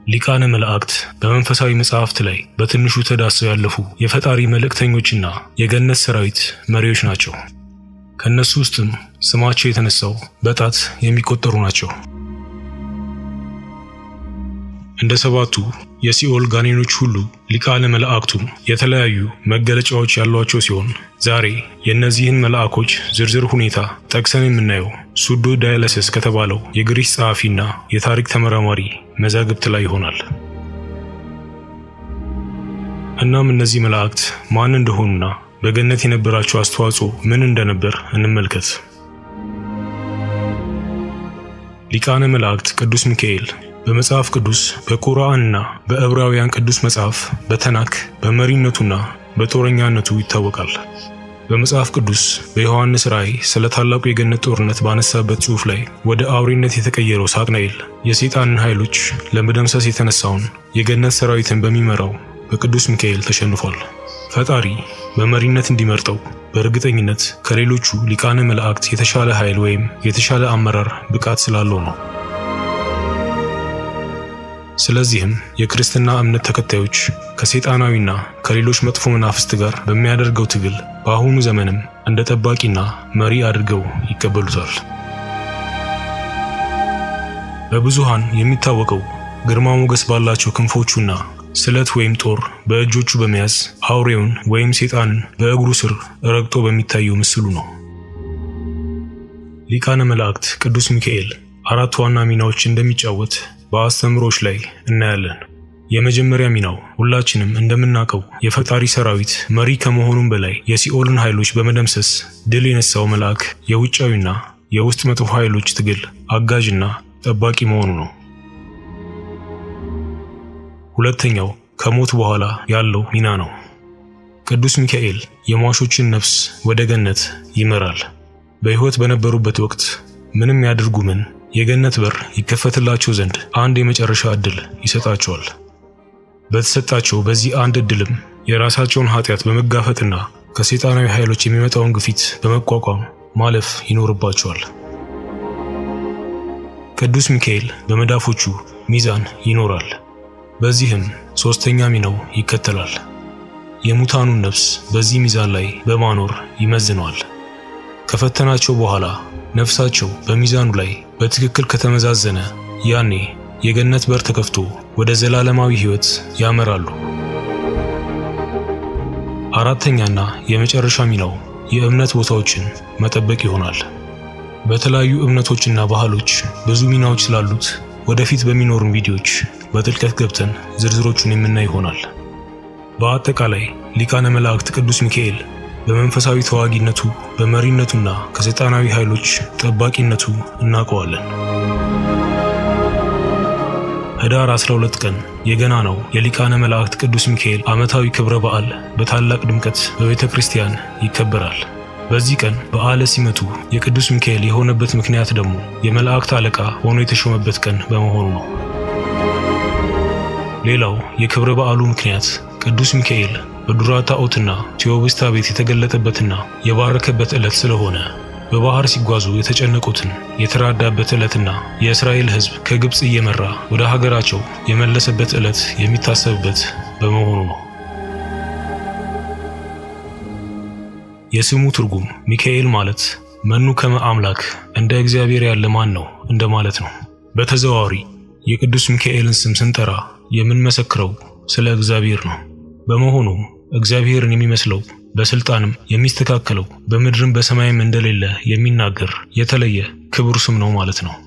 ሊቃነ መላእክት በመንፈሳዊ መጽሐፍት ላይ በትንሹ ተዳስሰው ያለፉ የፈጣሪ መልእክተኞችና የገነት ሰራዊት መሪዎች ናቸው። ከእነሱ ውስጥም ስማቸው የተነሳው በጣት የሚቆጠሩ ናቸው። እንደ ሰባቱ የሲኦል ጋኔኖች ሁሉ ሊቃነ መላእክቱም የተለያዩ መገለጫዎች ያሏቸው ሲሆን ዛሬ የእነዚህን መልአኮች ዝርዝር ሁኔታ ጠቅሰን የምናየው ሱዶ ዳያለሰስ ከተባለው የግሪክ ጸሐፊና የታሪክ ተመራማሪ መዛግብት ላይ ይሆናል። እናም እነዚህ መላእክት ማን እንደሆኑና በገነት የነበራቸው አስተዋጽኦ ምን እንደነበር እንመልከት። ሊቃነ መላእክት ቅዱስ ሚካኤል በመጽሐፍ ቅዱስ በቁርአንና በዕብራውያን ቅዱስ መጽሐፍ በተናክ በመሪነቱና በጦረኛነቱ ይታወቃል። በመጽሐፍ ቅዱስ በዮሐንስ ራእይ ስለ ታላቁ የገነት ጦርነት ባነሳበት ጽሑፍ ላይ ወደ አውሬነት የተቀየረው ሳጥናኤል የሰይጣንን ኃይሎች ለመደምሰስ የተነሳውን የገነት ሰራዊትን በሚመራው በቅዱስ ሚካኤል ተሸንፏል። ፈጣሪ በመሪነት እንዲመርጠው በእርግጠኝነት ከሌሎቹ ሊቃነ መላእክት የተሻለ ኃይል ወይም የተሻለ አመራር ብቃት ስላለው ነው። ስለዚህም የክርስትና እምነት ተከታዮች ከሰይጣናዊና ከሌሎች መጥፎ መናፍስት ጋር በሚያደርገው ትግል በአሁኑ ዘመንም እንደ ጠባቂና መሪ አድርገው ይቀበሉታል። በብዙሃን የሚታወቀው ግርማ ሞገስ ባላቸው ክንፎቹና ስለት ወይም ጦር በእጆቹ በመያዝ አውሬውን ወይም ሰይጣንን በእግሩ ስር ረግጦ በሚታየው ምስሉ ነው። ሊቃነ መላእክት ቅዱስ ሚካኤል አራት ዋና ሚናዎች እንደሚጫወት በአስተምሮች ላይ እናያለን። የመጀመሪያ ሚናው ሁላችንም እንደምናውቀው የፈጣሪ ሰራዊት መሪ ከመሆኑም በላይ የሲኦልን ኃይሎች በመደምሰስ ድል የነሳው መልአክ የውጫዊና የውስጥ መጥፎ ኃይሎች ትግል አጋዥና ጠባቂ መሆኑ ነው። ሁለተኛው ከሞት በኋላ ያለው ሚና ነው። ቅዱስ ሚካኤል የሟቾችን ነፍስ ወደ ገነት ይመራል። በሕይወት በነበሩበት ወቅት ምንም ያድርጉ ምን የገነት በር ይከፈትላቸው ዘንድ አንድ የመጨረሻ ዕድል ይሰጣቸዋል። በተሰጣቸው በዚህ አንድ ዕድልም የራሳቸውን ኃጢአት በመጋፈጥና ከሰይጣናዊ ኃይሎች የሚመጣውን ግፊት በመቋቋም ማለፍ ይኖርባቸዋል። ቅዱስ ሚካኤል በመዳፎቹ ሚዛን ይኖራል። በዚህም ሦስተኛ ሚናው ይከተላል። የሙታኑን ነፍስ በዚህ ሚዛን ላይ በማኖር ይመዝነዋል። ከፈተናቸው በኋላ ነፍሳቸው በሚዛኑ ላይ በትክክል ከተመዛዘነ ያኔ የገነት በር ተከፍቶ ወደ ዘላለማዊ ሕይወት ያመራሉ። አራተኛና የመጨረሻ ሚናው የእምነት ቦታዎችን መጠበቅ ይሆናል። በተለያዩ እምነቶችና ባህሎች ብዙ ሚናዎች ስላሉት ወደፊት በሚኖሩን ቪዲዮዎች በጥልቀት ገብተን ዝርዝሮቹን የምናይ ይሆናል። በአጠቃላይ ሊቃነ መላእክት ቅዱስ ሚካኤል በመንፈሳዊ ተዋጊነቱ በመሪነቱና ከሰይጣናዊ ኃይሎች ጠባቂነቱ እናውቀዋለን። ህዳር 12 ቀን የገናናው የሊቃነ መላእክት ቅዱስ ሚካኤል ዓመታዊ ክብረ በዓል በታላቅ ድምቀት በቤተ ክርስቲያን ይከበራል። በዚህ ቀን በዓለ ሲመቱ የቅዱስ ሚካኤል የሆነበት ምክንያት ደግሞ የመላእክት አለቃ ሆኖ የተሾመበት ቀን በመሆኑ ነው። ሌላው የክብረ በዓሉ ምክንያት ቅዱስ ሚካኤል በዱራታ ኦትና ቴዎብስታ ቤት የተገለጠበትና የባረከበት ዕለት ስለሆነ በባህር ሲጓዙ የተጨነቁትን የተራዳበት ዕለትና የእስራኤል ሕዝብ ከግብፅ እየመራ ወደ ሀገራቸው የመለሰበት ዕለት የሚታሰብበት በመሆኑ ነው። የስሙ ትርጉም ሚካኤል ማለት መኑ ከመ አምላክ እንደ እግዚአብሔር ያለ ማን ነው እንደማለት ነው። በተዘዋዋሪ የቅዱስ ሚካኤልን ስም ስንጠራ የምንመሰክረው ስለ እግዚአብሔር ነው። በመሆኑም እግዚአብሔርን የሚመስለው በስልጣንም የሚስተካከለው በምድርም በሰማይም እንደሌለ የሚናገር የተለየ ክቡር ስም ነው ማለት ነው።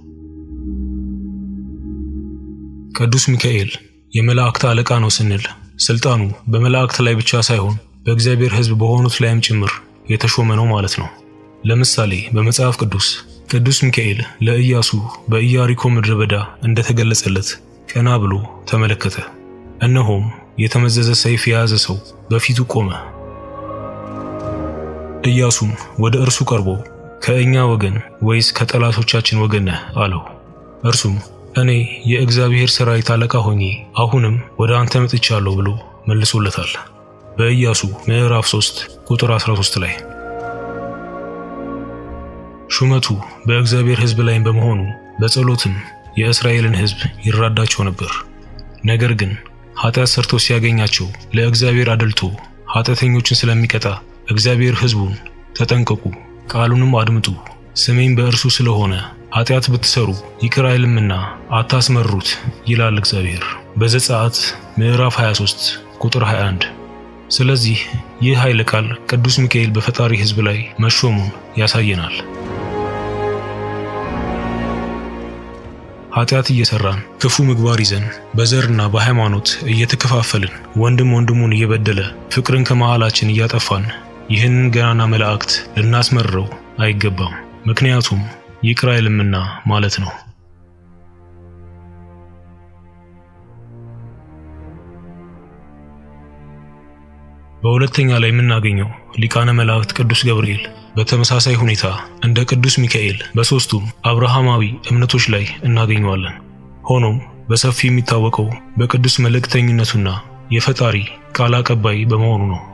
ቅዱስ ሚካኤል የመላእክት አለቃ ነው ስንል ስልጣኑ በመላእክት ላይ ብቻ ሳይሆን በእግዚአብሔር ሕዝብ በሆኑት ላይም ጭምር የተሾመ ነው ማለት ነው። ለምሳሌ በመጽሐፍ ቅዱስ ቅዱስ ሚካኤል ለኢያሱ በኢያሪኮ ምድረ በዳ እንደተገለጸለት ቀና ብሎ ተመለከተ፣ እነሆም የተመዘዘ ሰይፍ የያዘ ሰው በፊቱ ቆመ። ኢያሱም ወደ እርሱ ቀርቦ ከእኛ ወገን ወይስ ከጠላቶቻችን ወገን ነህ አለው። እርሱም እኔ የእግዚአብሔር ሠራዊት አለቃ ሆኜ አሁንም ወደ አንተ መጥቻለሁ ብሎ መልሶለታል። በኢያሱ ምዕራፍ 3 ቁጥር 13 ላይ ሹመቱ በእግዚአብሔር ሕዝብ ላይ በመሆኑ በጸሎትም የእስራኤልን ሕዝብ ይራዳቸው ነበር። ነገር ግን ኃጢአት ሰርቶ ሲያገኛቸው ለእግዚአብሔር አደልቶ ኃጢአተኞችን ስለሚቀጣ እግዚአብሔር ሕዝቡን ተጠንቀቁ፣ ቃሉንም አድምጡ፣ ስሜም በእርሱ ስለሆነ ኃጢአት ብትሰሩ ይቅር አይልምና አታስመሩት ይላል እግዚአብሔር። በዘጸአት ምዕራፍ 23 ቁጥር 21። ስለዚህ ይህ ኃይለ ቃል ቅዱስ ሚካኤል በፈጣሪ ሕዝብ ላይ መሾሙን ያሳየናል። ኃጢአት እየሰራን ክፉ ምግባር ይዘን በዘርና በሃይማኖት እየተከፋፈልን ወንድም ወንድሙን እየበደለ ፍቅርን ከመሃላችን እያጠፋን ይህንን ገናና መላእክት ልናስመርረው አይገባም። ምክንያቱም ይቅር አይልምና ማለት ነው። በሁለተኛ ላይ የምናገኘው ሊቃነ መላእክት ቅዱስ ገብርኤል በተመሳሳይ ሁኔታ እንደ ቅዱስ ሚካኤል በሦስቱም አብርሃማዊ እምነቶች ላይ እናገኘዋለን። ሆኖም በሰፊው የሚታወቀው በቅዱስ መልእክተኝነቱና የፈጣሪ ቃል አቀባይ በመሆኑ ነው።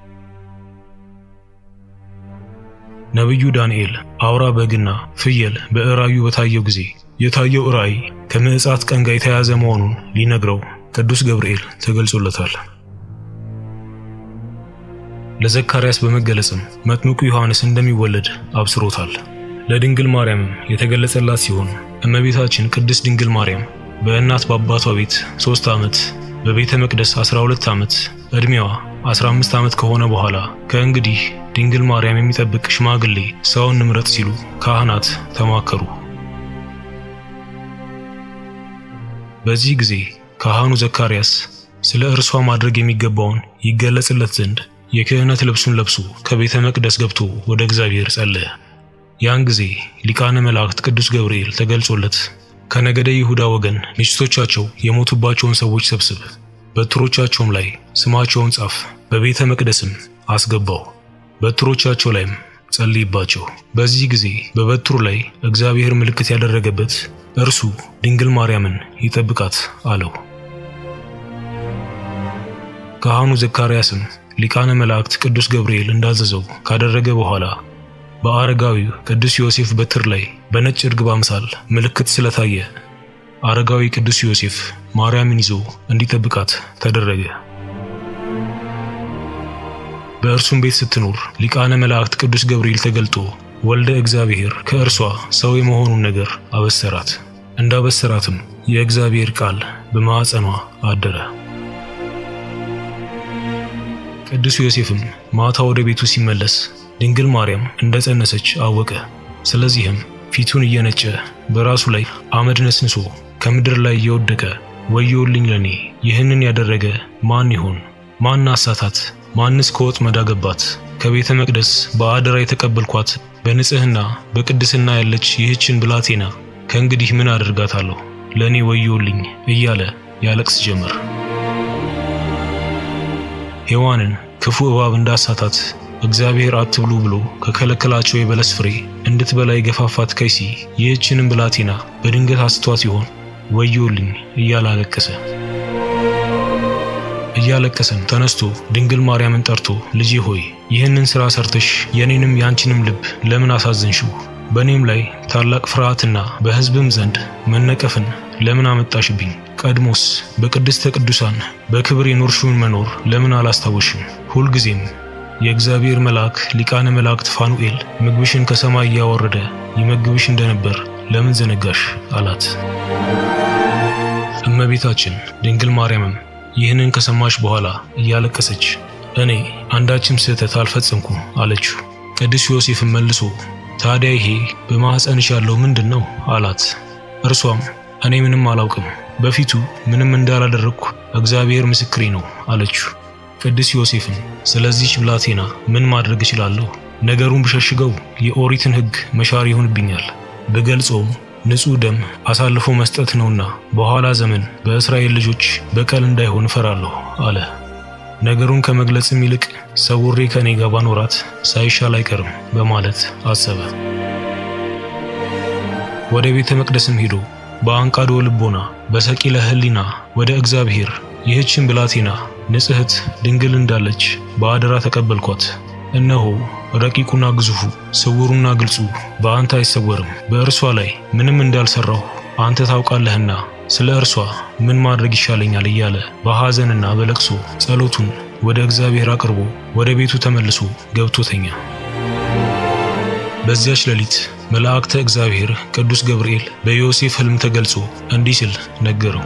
ነቢዩ ዳንኤል አውራ በግና ፍየል በራእዩ በታየው ጊዜ የታየው ራእይ ከምዕጻት ቀን ጋር የተያያዘ መሆኑን ሊነግረው ቅዱስ ገብርኤል ተገልጾለታል። ለዘካርያስ በመገለጽም መጥምቁ ዮሐንስ እንደሚወለድ አብስሮታል። ለድንግል ማርያምም የተገለጸላት ሲሆን እመቤታችን ቅድስት ድንግል ማርያም በእናት በአባቷ ቤት ሦስት ዓመት በቤተ መቅደስ 12 ዓመት ዕድሜዋ 15 ዓመት ከሆነ በኋላ ከእንግዲህ ድንግል ማርያም የሚጠብቅ ሽማግሌ ሰውን ንምረጥ ሲሉ ካህናት ተማከሩ። በዚህ ጊዜ ካህኑ ዘካርያስ ስለ እርሷ ማድረግ የሚገባውን ይገለጽለት ዘንድ የክህነት ልብሱን ለብሶ ከቤተ መቅደስ ገብቶ ወደ እግዚአብሔር ጸለየ። ያን ጊዜ ሊቃነ መላእክት ቅዱስ ገብርኤል ተገልጾለት ከነገደ ይሁዳ ወገን ሚስቶቻቸው የሞቱባቸውን ሰዎች ሰብስብ፣ በትሮቻቸውም ላይ ስማቸውን ጻፍ፣ በቤተ መቅደስም አስገባው፣ በትሮቻቸው ላይም ጸልይባቸው። በዚህ ጊዜ በበትሩ ላይ እግዚአብሔር ምልክት ያደረገበት እርሱ ድንግል ማርያምን ይጠብቃት አለው። ካህኑ ዘካርያስም ሊቃነ መላእክት ቅዱስ ገብርኤል እንዳዘዘው ካደረገ በኋላ በአረጋዊው ቅዱስ ዮሴፍ በትር ላይ በነጭ ርግብ አምሳል ምልክት ስለታየ አረጋዊ ቅዱስ ዮሴፍ ማርያምን ይዞ እንዲጠብቃት ተደረገ። በእርሱም ቤት ስትኖር ሊቃነ መላእክት ቅዱስ ገብርኤል ተገልጦ ወልደ እግዚአብሔር ከእርሷ ሰው የመሆኑን ነገር አበሰራት። እንዳበሰራትም የእግዚአብሔር ቃል በማዕፀኗ አደረ። ቅዱስ ዮሴፍም ማታ ወደ ቤቱ ሲመለስ ድንግል ማርያም እንደጸነሰች አወቀ። ስለዚህም ፊቱን እየነጨ በራሱ ላይ አመድ ነስንሶ ከምድር ላይ እየወደቀ ወዮልኝ ለኔ፣ ይህንን ያደረገ ማን ይሆን? ማን አሳታት? ማንስ ከወጥመድ አገባት? ከቤተ መቅደስ በአደራ የተቀበልኳት በንጽሕና በቅድስና ያለች ይህችን ብላቴና ከእንግዲህ ምን አደርጋታለሁ? ለእኔ ወዮልኝ እያለ ያለቅስ ጀመር። ሔዋንን ክፉ እባብ እንዳሳታት እግዚአብሔር አትብሉ ብሎ ከከለከላቸው የበለስ ፍሬ እንድትበላ የገፋፋት ከይሲ ይህችንም ብላቴና በድንገት አስቷት ይሆን? ወዮልኝ እያለ አለቀሰ። እያለቀሰም ተነስቶ ድንግል ማርያምን ጠርቶ ልጄ ሆይ ይህንን ሥራ ሰርተሽ የኔንም ያንቺንም ልብ ለምን አሳዘንሽው? በእኔም ላይ ታላቅ ፍርሃትና በሕዝብም ዘንድ መነቀፍን ለምን አመጣሽብኝ? ቀድሞስ በቅድስተ ቅዱሳን በክብር የኖርሽውን መኖር ለምን አላስታወሽም? ሁልጊዜም የእግዚአብሔር መልአክ ሊቃነ መላእክት ፋኑኤል ምግብሽን ከሰማይ እያወረደ ይመግብሽ እንደነበር ለምን ዘነጋሽ? አላት። እመቤታችን ድንግል ማርያምም ይህንን ከሰማች በኋላ እያለቀሰች እኔ አንዳችም ስህተት አልፈጸምኩም አለችው። ቅዱስ ዮሴፍም መልሶ ታዲያ ይሄ በማኅፀንሽ ያለው ምንድን ነው? አላት። እርሷም እኔ ምንም አላውቅም፣ በፊቱ ምንም እንዳላደረግኩ እግዚአብሔር ምስክሬ ነው አለችው። ቅዱስ ዮሴፍም ስለዚህች ብላቴና ምን ማድረግ እችላለሁ? ነገሩን ብሸሽገው የኦሪትን ሕግ መሻር ይሆንብኛል፣ ብገልጸውም ንጹሕ ደም አሳልፎ መስጠት ነውና በኋላ ዘመን በእስራኤል ልጆች በቀል እንዳይሆን እፈራለሁ አለ። ነገሩን ከመግለጽም ይልቅ ሰውሬ ከኔ ጋር ባኖራት ሳይሻል አይቀርም በማለት አሰበ። ወደ ቤተ መቅደስም ሄዶ በአንቃዶ ልቦና በሰቂለ ሕሊና ወደ እግዚአብሔር ይህችን ብላቴና ንጽሕት ድንግል እንዳለች በአደራ ተቀበልኳት። እነሆ ረቂቁና ግዙፉ ስውሩና ግልጹ በአንተ አይሰወርም። በእርሷ ላይ ምንም እንዳልሰራሁ አንተ ታውቃለህና ስለ እርሷ ምን ማድረግ ይሻለኛል እያለ በሐዘንና በለቅሶ ጸሎቱን ወደ እግዚአብሔር አቅርቦ ወደ ቤቱ ተመልሶ ገብቶ ተኛ። በዚያች ሌሊት መላእክተ እግዚአብሔር ቅዱስ ገብርኤል በዮሴፍ ሕልም ተገልጾ እንዲህ ሲል ነገረው።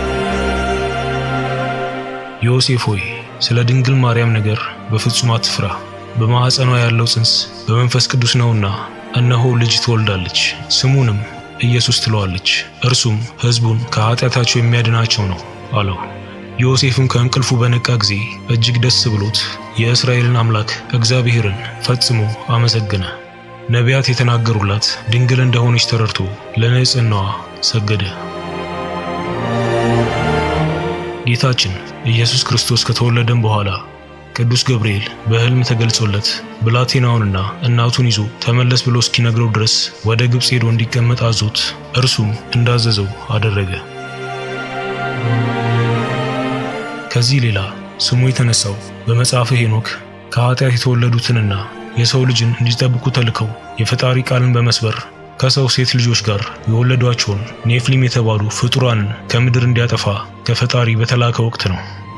ዮሴፍ ሆይ ስለ ድንግል ማርያም ነገር በፍጹም አትፍራ። በማኅፀኗ ያለው ጽንስ በመንፈስ ቅዱስ ነውና እነሆ ልጅ ትወልዳለች፣ ስሙንም ኢየሱስ ትለዋለች። እርሱም ሕዝቡን ከኃጢአታቸው የሚያድናቸው ነው አለው። ዮሴፍም ከእንቅልፉ በነቃ ጊዜ እጅግ ደስ ብሎት የእስራኤልን አምላክ እግዚአብሔርን ፈጽሞ አመሰገነ። ነቢያት የተናገሩላት ድንግል እንደሆነች ተረድቶ ለንጽሕናዋ ሰገደ። ጌታችን ኢየሱስ ክርስቶስ ከተወለደም በኋላ ቅዱስ ገብርኤል በሕልም ተገልጾለት ብላቴናውንና እናቱን ይዞ ተመለስ ብሎ እስኪነግረው ድረስ ወደ ግብፅ ሄዶ እንዲቀመጥ አዞት፣ እርሱም እንዳዘዘው አደረገ። ከዚህ ሌላ ስሙ የተነሳው በመጽሐፈ ሄኖክ ከኃጢአት የተወለዱትንና የሰው ልጅን እንዲጠብቁ ተልከው የፈጣሪ ቃልን በመስበር ከሰው ሴት ልጆች ጋር የወለዷቸውን ኔፍሊም የተባሉ ፍጡራንን ከምድር እንዲያጠፋ ከፈጣሪ በተላከ ወቅት ነው።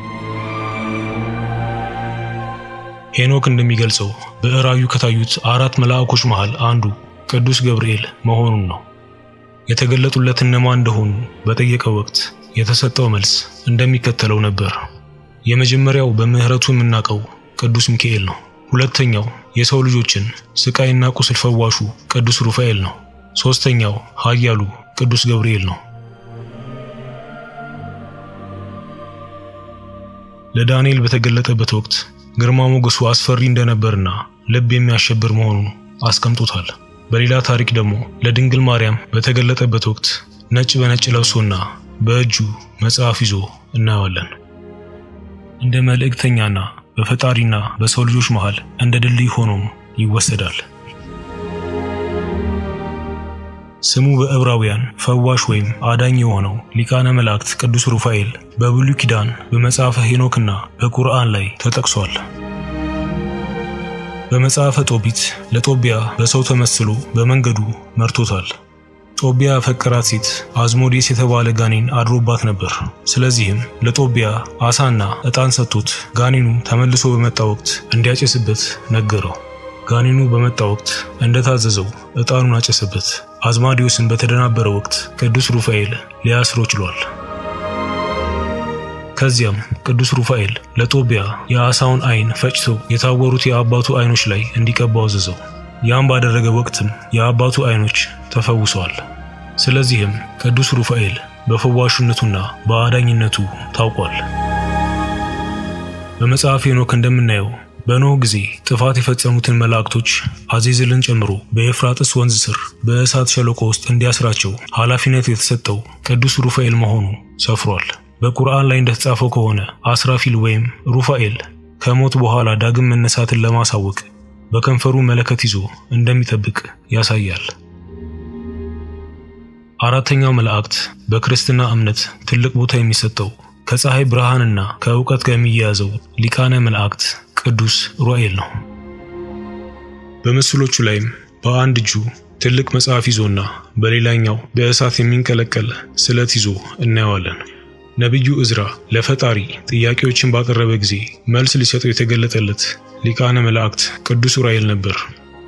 ሄኖክ እንደሚገልጸው በራእዩ ከታዩት አራት መልአኮች መሃል አንዱ ቅዱስ ገብርኤል መሆኑን ነው። የተገለጡለት እነማን እንደሆኑ በጠየቀው ወቅት የተሰጠው መልስ እንደሚከተለው ነበር። የመጀመሪያው በምሕረቱ የምናውቀው ቅዱስ ሚካኤል ነው። ሁለተኛው የሰው ልጆችን ስቃይና ቁስል ፈዋሹ ቅዱስ ሩፋኤል ነው። ሦስተኛው ኃያሉ ቅዱስ ገብርኤል ነው። ለዳንኤል በተገለጠበት ወቅት ግርማ ሞገሱ አስፈሪ እንደነበርና ልብ የሚያሸብር መሆኑን አስቀምጦታል። በሌላ ታሪክ ደግሞ ለድንግል ማርያም በተገለጠበት ወቅት ነጭ በነጭ ለብሶና በእጁ መጽሐፍ ይዞ እናየዋለን። እንደ መልእክተኛና በፈጣሪና በሰው ልጆች መሃል እንደ ድልድይ ሆኖም ይወሰዳል። ስሙ በዕብራውያን ፈዋሽ ወይም አዳኝ የሆነው ሊቃነ መላእክት ቅዱስ ሩፋኤል በብሉይ ኪዳን በመጽሐፈ ሄኖክና በቁርአን ላይ ተጠቅሷል። በመጽሐፈ ጦቢት ለጦቢያ በሰው ተመስሎ በመንገዱ መርቶታል። ጦቢያ ያፈቀራት ሴት አዝሞዴስ የተባለ ጋኔን አድሮባት ነበር። ስለዚህም ለጦቢያ አሳና ዕጣን ሰጥቶት ጋኔኑ ተመልሶ በመጣ ወቅት እንዲያጨስበት ነገረው። ጋኔኑ በመጣ ወቅት እንደታዘዘው ዕጣኑን አጨሰበት። አዝማዲዮስን በተደናበረ ወቅት ቅዱስ ሩፋኤል ሊያስሮ ችሏል። ከዚያም ቅዱስ ሩፋኤል ለጦቢያ የአሳውን ዓይን ፈጭቶ የታወሩት የአባቱ ዓይኖች ላይ እንዲቀባው አዘዘው። ያም ባደረገ ወቅትም የአባቱ ዓይኖች ተፈውሰዋል። ስለዚህም ቅዱስ ሩፋኤል በፈዋሹነቱና በአዳኝነቱ ታውቋል። በመጽሐፈ ሄኖክ እንደምናየው በኖህ ጊዜ ጥፋት የፈጸሙትን መላእክቶች አዜዝልን ጨምሮ በኤፍራጥስ ወንዝ ስር በእሳት ሸለቆ ውስጥ እንዲያስራቸው ኃላፊነት የተሰጠው ቅዱስ ሩፋኤል መሆኑ ሰፍሯል። በቁርአን ላይ እንደተጻፈው ከሆነ አስራፊል ወይም ሩፋኤል ከሞት በኋላ ዳግም መነሳትን ለማሳወቅ በከንፈሩ መለከት ይዞ እንደሚጠብቅ ያሳያል። አራተኛው መላእክት በክርስትና እምነት ትልቅ ቦታ የሚሰጠው ከፀሐይ ብርሃንና ከእውቀት ጋር የሚያያዘው ሊቃነ መላእክት ቅዱስ ሩፋኤል ነው። በምስሎቹ ላይም በአንድ እጁ ትልቅ መጽሐፍ ይዞና በሌላኛው በእሳት የሚንቀለቀል ስለት ይዞ እናየዋለን። ነቢዩ ዕዝራ ለፈጣሪ ጥያቄዎችን ባቀረበ ጊዜ መልስ ሊሰጠው የተገለጠለት ሊቃነ መላእክት ቅዱስ ኡራኤል ነበር።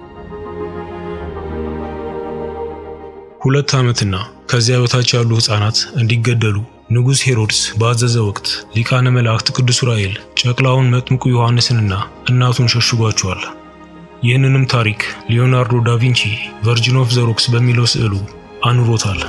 ሁለት ዓመትና ከዚያ በታች ያሉ ሕፃናት እንዲገደሉ ንጉሥ ሄሮድስ ባዘዘ ወቅት ሊቃነ መላእክት ቅዱስ ኡራኤል ጨቅላውን መጥምቁ ዮሐንስንና እናቱን ሸሽጓቸዋል። ይህንንም ታሪክ ሊዮናርዶ ዳቪንቺ ቨርጂን ኦፍ ዘ ሮክስ በሚለው ስዕሉ አኑሮታል።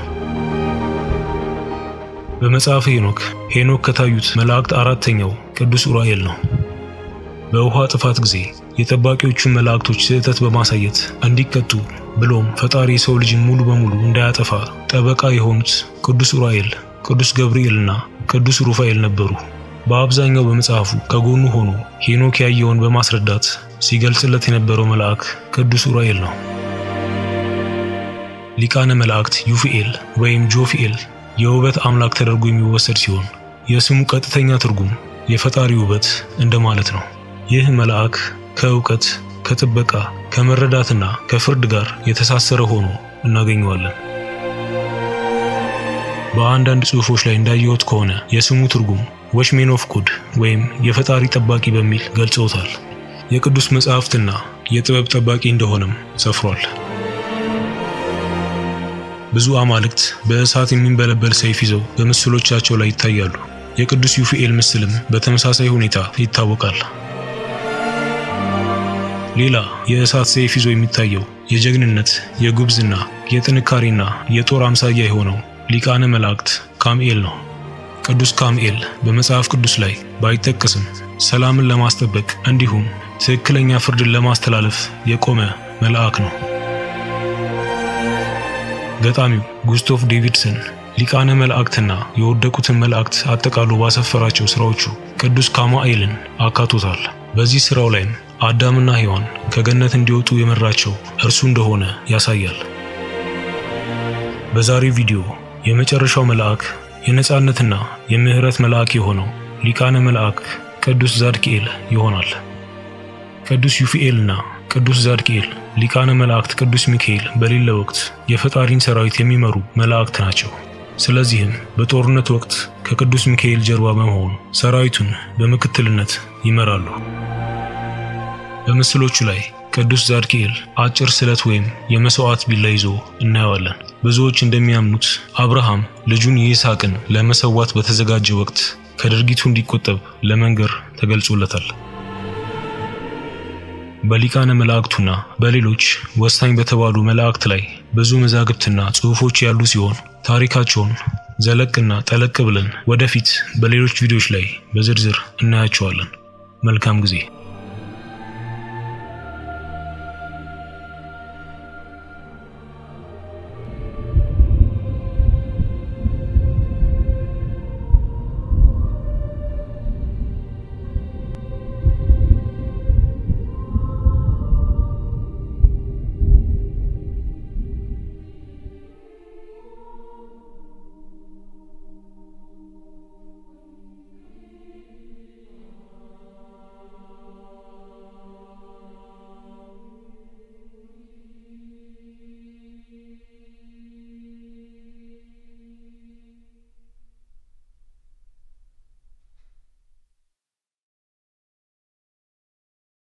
በመጽሐፈ ሄኖክ ሄኖክ ከታዩት መላእክት አራተኛው ቅዱስ ኡራኤል ነው። በውሃ ጥፋት ጊዜ የጠባቂዎቹን መላእክቶች ስህተት በማሳየት እንዲቀጡ ብሎም ፈጣሪ የሰው ልጅን ሙሉ በሙሉ እንዳያጠፋ ጠበቃ የሆኑት ቅዱስ ኡራኤል፣ ቅዱስ ገብርኤልና ቅዱስ ሩፋኤል ነበሩ። በአብዛኛው በመጽሐፉ ከጎኑ ሆኖ ሄኖክ ያየውን በማስረዳት ሲገልጽለት የነበረው መልአክ ቅዱስ ኡራኤል ነው። ሊቃነ መላእክት ዩፊኤል ወይም ጆፊኤል የውበት አምላክ ተደርጎ የሚወሰድ ሲሆን የስሙ ቀጥተኛ ትርጉም የፈጣሪ ውበት እንደማለት ነው። ይህ መልአክ ከእውቀት፣ ከጥበቃ፣ ከመረዳትና ከፍርድ ጋር የተሳሰረ ሆኖ እናገኘዋለን። በአንዳንድ ጽሑፎች ላይ እንዳየሁት ከሆነ የስሙ ትርጉም ዎችሜን ኦፍ ጉድ ወይም የፈጣሪ ጠባቂ በሚል ገልጸውታል። የቅዱስ መጽሐፍትና የጥበብ ጠባቂ እንደሆነም ሰፍሯል። ብዙ አማልክት በእሳት የሚንበለበል ሰይፍ ይዘው በምስሎቻቸው ላይ ይታያሉ። የቅዱስ ዩፍኤል ምስልም በተመሳሳይ ሁኔታ ይታወቃል። ሌላ የእሳት ሰይፍ ይዞ የሚታየው የጀግንነት፣ የጉብዝና፣ የጥንካሬና የጦር አምሳያ የሆነው ሊቃነ መላእክት ካምኤል ነው። ቅዱስ ካምኤል በመጽሐፍ ቅዱስ ላይ ባይጠቀስም ሰላምን ለማስጠበቅ እንዲሁም ትክክለኛ ፍርድን ለማስተላለፍ የቆመ መልአክ ነው። ገጣሚው ጉስቶፍ ዴቪድሰን ሊቃነ መላእክትና የወደቁትን መላእክት አጠቃሎ ባሰፈራቸው ስራዎቹ ቅዱስ ካማኤልን አካቶታል። በዚህ ስራው ላይም አዳምና ሔዋን ከገነት እንዲወጡ የመራቸው እርሱ እንደሆነ ያሳያል። በዛሬው ቪዲዮ የመጨረሻው መልአክ የነጻነትና የምህረት መልአክ የሆነው ሊቃነ መልአክ ቅዱስ ዛድኪኤል ይሆናል። ቅዱስ ዩፍኤልና ቅዱስ ዛድኪኤል ሊቃነ መላእክት ቅዱስ ሚካኤል በሌለ ወቅት የፈጣሪን ሰራዊት የሚመሩ መላእክት ናቸው። ስለዚህም በጦርነት ወቅት ከቅዱስ ሚካኤል ጀርባ በመሆን ሰራዊቱን በምክትልነት ይመራሉ። በምስሎቹ ላይ ቅዱስ ዛድኪኤል አጭር ስለት ወይም የመስዋዕት ቢላ ይዞ እናየዋለን። ብዙዎች እንደሚያምኑት አብርሃም ልጁን ይስሐቅን ለመሰዋት በተዘጋጀ ወቅት ከድርጊቱ እንዲቆጠብ ለመንገር ተገልጾለታል። በሊቃነ መላእክቱና በሌሎች ወሳኝ በተባሉ መላእክት ላይ ብዙ መዛግብትና ጽሑፎች ያሉ ሲሆን ታሪካቸውን ዘለቅና ጠለቅ ብለን ወደፊት በሌሎች ቪዲዮዎች ላይ በዝርዝር እናያቸዋለን። መልካም ጊዜ